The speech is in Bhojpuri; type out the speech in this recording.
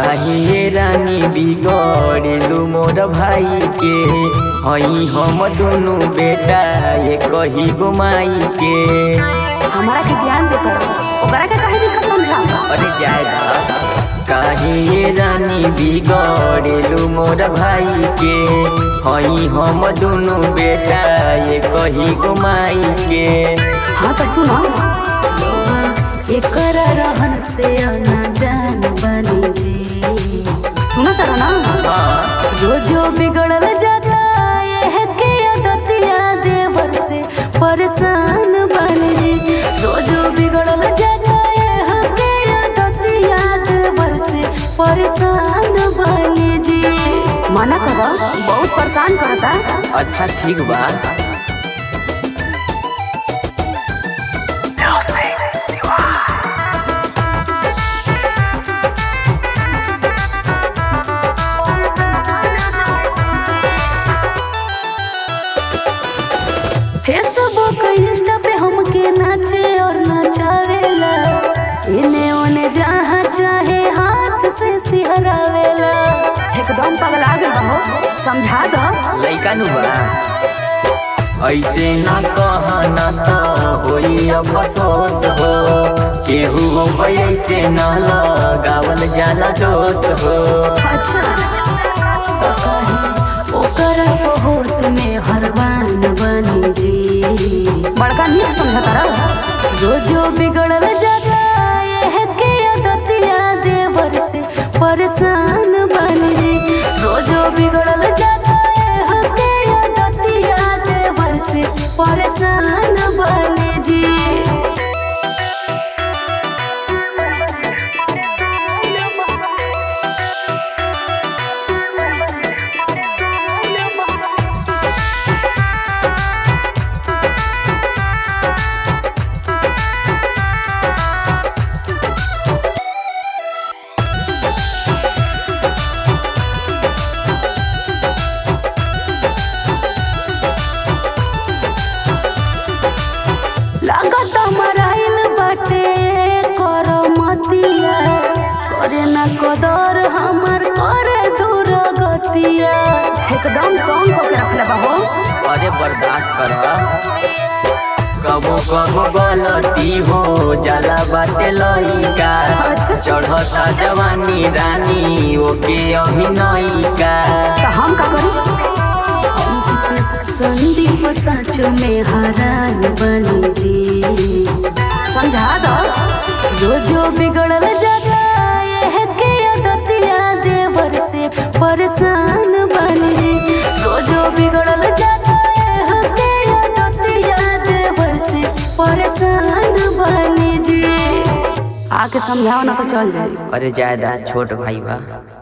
काहे रानी बिगड़लू मोर भाई के हई हम दुनु बेटा ये कही गो माई के हमारा के ध्यान दे कर ओकरा के कहे नहीं समझा अरे जायदा काहे रानी बिगड़लू मोर भाई के हई हम दुनु बेटा ये कही गो माई के हाँ तो सुनो एकर रहन से आना जान बनी जी सुनो तर ना रोजो बिगड़ल जाता ये के आदतिया देवर से परेशान बन जी रोजो बिगड़ल जाता ये के आदतिया देवर से परेशान बन जी मना करो बहुत परेशान करता अच्छा ठीक बा फेसबुक इंस्टा पे हमके नाचे और नचावेला इने ओने जहाँ चाहे हाथ से सिहरावेला एकदम पगला गल बा हो समझा दो लइका नु बा ऐसे ना कहना तो होई अफसोस हो केहू हो ऐसे ना लगावल जाला दोष हो अच्छा तो कहे ओकर बहुत में हरवान बनी जी बड़का नीक समझता रहो रोजो बिगड़ल जाता ये के आदतिया देवर से परेशान बन जी रोजो बिगड़ल जाता ये के आदतिया देवर से परेशान बन जी लागत मराइल बाटे कर मतिया करे न कदर हमर करे दूर गतिया एकदम तंग होके रखले बा हो अरे बर्दाश्त कर कबो कबो गलती हो जाला बाटे लइका अच्छा। चढ़ता जवानी रानी ओके अभिनयिका तो हम का करी संदीप सच में हरान बनी जी समझा दो जो जो बिगड़ल जाता ये के आदतिया देवर से परेशान बन जी जो जो बिगड़ल जाता ये के आदतिया देवर से परेशान बन जी आके समझाओ ना तो चल जाए अरे जायदा छोट भाई बा